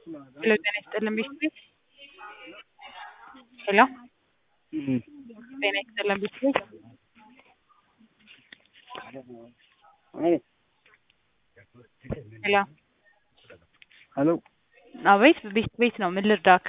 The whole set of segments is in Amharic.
ሄሎ ጤና ይስጥልን ቤተሰብ ሄሎ ጤና ይስጥልን ቤተሰብ ሄሎ ሄሎ አቤት ቤት ቤት ነው ምን ልርዳክ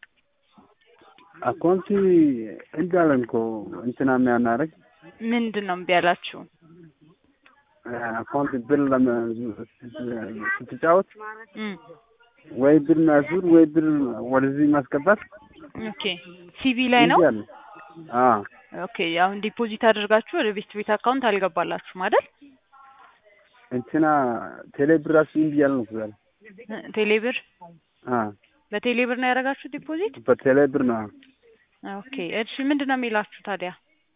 አካውንቲ እንዳለን እኮ እንትና የሚያናረግ ምንድን ነው እምቢ ያላችሁ አካውንት ብር ለመ- ስትጫወት እም ወይ ብር ማዙር ወይ ብር ወደዚህ ማስገባት ኦኬ ሲቪ ላይ ነው እምቢ አለ። አዎ ኦኬ አሁን ዲፖዚት አድርጋችሁ ወደ ቤት ቤት አካውንት አልገባላችሁም አይደል እንትና ቴሌ ብር ራሱ እምቢ ያለ ነው ዛሬ። ቴሌብር አዎ በቴሌብር ነው ያደረጋችሁ ዲፖዚት በቴሌ ብር ነው። ኦኬ እሺ ምንድን ነው የሚላችሁ ታዲያ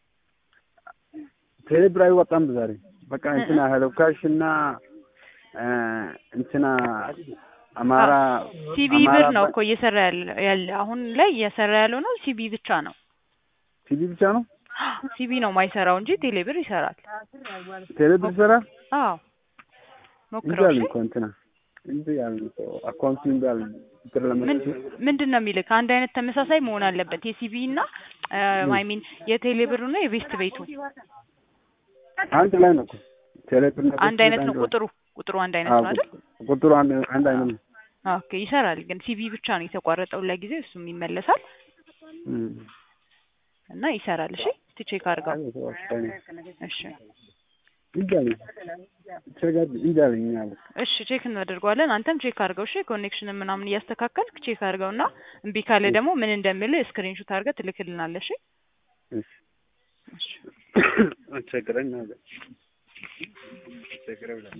ቴሌ ብር አይወጣም ዛሬ። በቃ እንትና ሄሎ ካሽ እና እ እንትና አማራ ሲቢ አማራ ብር ነው ባንክ- እኮ እየሰራ ያለ ያለ አሁን ላይ እየሰራ ያለው ነው ሲቢ ብቻ ነው ሲቢ ብቻ ነው ሲቢ ነው ማይሰራው እንጂ ቴሌብር ይሰራል ቴሌ ብር ይሰራል። አዎ እምቢ ሞክረው አለ እሺ እኮ እንትና እምቢ አለ እኮ አካውንቱ እምቢ አለ ብር ለመ ምንድን ነው የሚልክ አንድ አይነት ተመሳሳይ መሆን አለበት የሲቢ እና አይ ሚን የቴሌብር እና የቤስት ቤቱ አንድ ላይ ነው እኮ ቴሌ ብር እና አንድ አይነት ነው ቁጥሩ ቁጥሩ አንድ አይነት ነው አይደል ቁጥሩ አንድ አንድ አይነት ነው። ኦኬ ይሰራል ግን ሲቢ ብቻ ነው የተቋረጠው ለጊዜው እሱም ይመለሳል እም። እና ይሰራል እሺ እስቲ ቼክ አድርገው እሺ እምቢ አለኝ ቸጋር እምቢ አለኝ አለ እሺ ቼክ እናደርገዋለን አንተም ቼክ አድርገው እሺ ኮኔክሽን ምናምን እያስተካከልክ ቼክ አድርገው እና እምቢ ካለ ደግሞ ምን እንደሚል ስክሪንሾት አድርገህ ትልክልናለህ እሺ እሺ እሺ አስቸገረኝ አለ ቸገረኝ